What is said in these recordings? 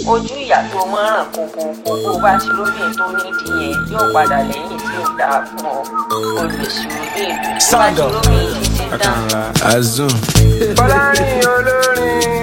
ojú ìyá tó mọ́ràn kókó kókó bá ti lóbìn tó nídìí yẹn yóò padà lẹ́yìn tí ó dáa fún ọ olùsùn ilé ìlú tó bá ti lóbìn títí tán. Azun. Fọlárin olórin.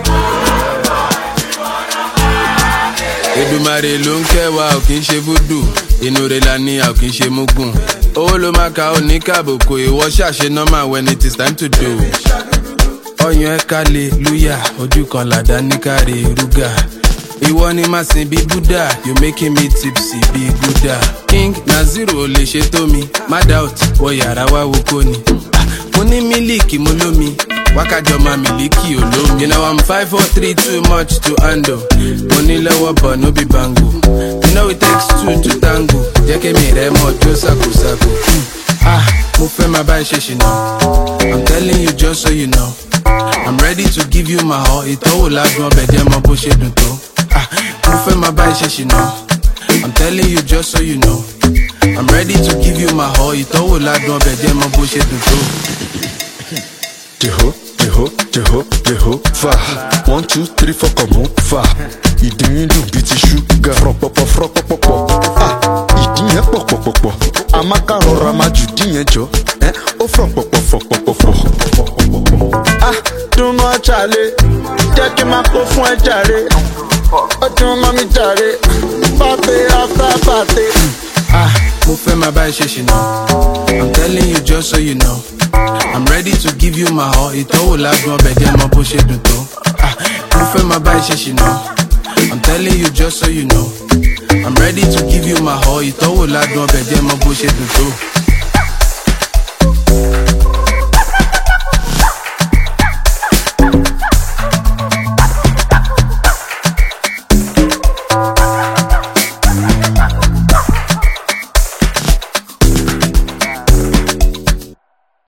Èdùmàrè ló ń kẹwàá ò kì í ṣe fúdù inú rẹ̀ la ní a ò kì í ṣe múgùn owó ló máa ka òní kàbùkù ìwọ ṣàṣe normal when it is time to do. ọyàn ẹ kálẹ̀ lúyà ojú kan làdá ní káre rúgà ìwọ ni màá sin bí buddha you making me tipsy bí buddha king naziru ò lè ṣe tó mi má doubt wọ yàrá wá wo kó ni Ah, mo ní mílíkì mo lómi wákàjọ máa mílíkì olómi. you know i'm five four three too much to handle mo ní lọ́wọ́ bọ̀ no be bango you know it takes two to tango jẹ́ kí mi rẹ̀ mọ́ jó sákòsákò. Hmm. ah mo fẹ́ máa bá ẹ ṣe ṣìnà i'm telling you just so you know i'm ready to give you my all ìtọ́wò ládùn ọbẹ̀ jẹ́ mọ bó ṣe dùn tó. ah mo fẹ́ máa bá ẹ ṣe ṣìnà i'm telling you just so you know i'm ready to give you my all ìtọ́wò ládùn ọbẹ̀ jẹ́ mọ bó ṣe dùn tó. Jeho, jeho, jeho, jeho, fa. One, two, three, four, come on, fa. Ìdí yín dùn bíi ti ṣúgà. Fọ̀pọ̀pọ̀ fọ̀pọ̀pọ̀. Ah, ìdí yẹn pọ̀pọ̀pọ̀pọ̀. Amaka rọra máa jù dí yẹn jọ. Ẹ́ ó fọ̀pọ̀pọ̀ fọ̀pọ̀pọ̀. Ah, dunu ọ̀chàlẹ̀. Jẹ́ kí n máa kó fún ẹ jàre. Ó dún mọ́ mi jàre. Pàtẹ́ after pàtẹ́. Ah, mo fẹ́ máa bá ẹ ṣe ṣìnà. I'm telling you just so you know. I'm ready to give you my all. Ìtọ́wò ládùn ọbẹ̀ jẹ́ mọ bó ṣe dùn tó. Ah, mo fẹ́ máa bá ẹ ṣe ṣìnà. I'm telling you just so you know. I'm ready to give you my all. Ìtọ́wò ládùn ọbẹ̀ jẹ́ mọ bó ṣe dùn tó.